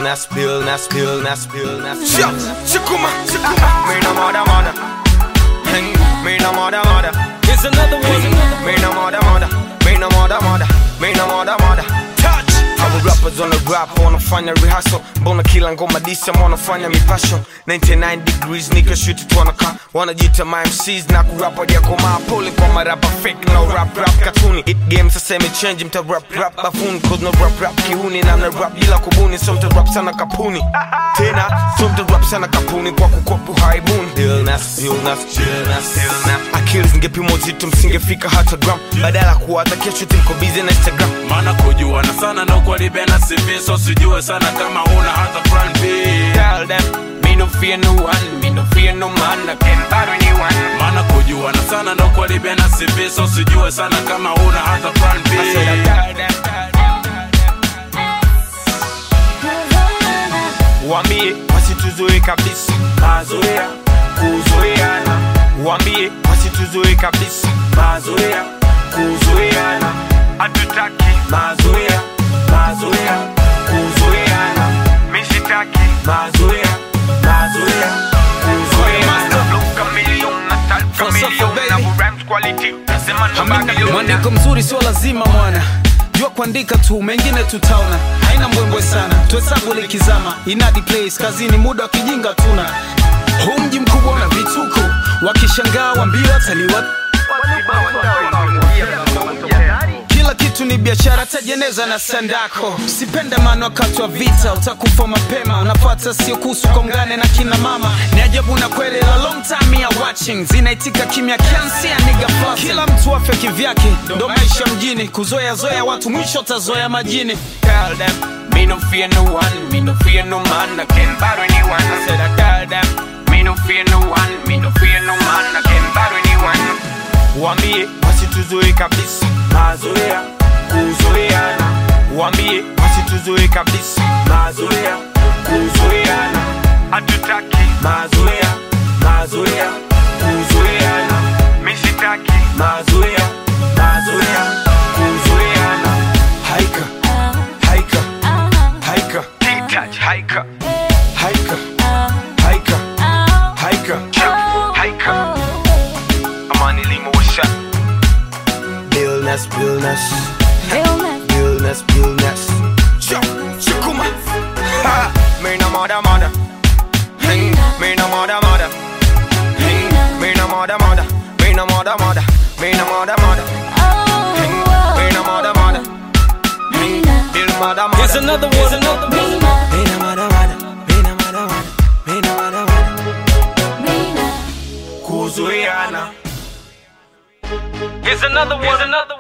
illness, illness, illness, illness. Sure, shikuma, shikuma. Me no mother, mother. Hey, me no mother, mother. Here's another one. Me no mother, mother. Me no mother, mother. Me no mother, mother. Touch. Our rappers on the rap wanafanya rehearsal mbona kila ngoma disi ama wanafanya mipasho 99 degrees nika shuti tuanaka wanajita MCs na kurap wajakomaa pole kwa marapa fake no rap rap katuni it game sasa imechange mta rap rap bafuni cause no rap rap kiuni na mna rap bila kubuni so mta rap sana kapuni tena so mta rap sana kapuni kwa kukopu haibuni illness illness illness illness akili zingepimwa uzito msingefika hata gram badala kuwaza kesho timko busy na instagram maana kujuana sana na ukwalibena CV so sijue sana kama una hata plan B tell them me no fear no one me no fear no man I can battle anyone maana kujuana sana na ukwalibena CV so sijue sana kama una hata plan B I said I tell them, tell them. Wambie wasituzoe kabisa mazoea kuzoeana Wambie wasituzoe kabisa mazoea kuzoeana hatutaki mazoea mazoea kuzoeana mishitaki mazoea mazoea kuzoeana Mwandiko mzuri sio lazima mwana jua kuandika tu mengine tutaona haina mbwembwe sana tuhesabu likizama inadi place kazini muda wa kijinga tuna huu mji mkubwa na vituko wakishangaa wambia wataliwa kila kitu ni biashara tajeneza na sandako sipenda maana wakati wa vita utakufa mapema unapata sio kuhusu kongane na kina mama ni ajabu na kweli la long time ya watching zinaitika kimya kiansia niga flossing. kila mtu afe kivyake ndo maisha mjini kuzoea zoea watu mwisho tazoea majini Tell them me no fear no one me no fear no man I can battle anyone I said I tell them me no fear no one me no fear no man I can battle anyone Wambie wasituzoe kabisa mazoea kuzoeana Wambie wasituzoe kabisa mazoea kuzoeana hatutaki mazoea mazoea kuzoeana mishitaki mazoea mazoea kuzoeana haika haika haika touch haika haika haika haika haika amani limo washa illness illness illness illness shukuma ha me no mother mother Hey, me no mother mother Hey, me no mother mother me no mother mother me no mother mother Hey, me no mother mother Hey, bill mother mother Here's another one. Here's another one. Me no mother mother me no mother mother me no mother mother kuzoeana Here's another one. Here's another one.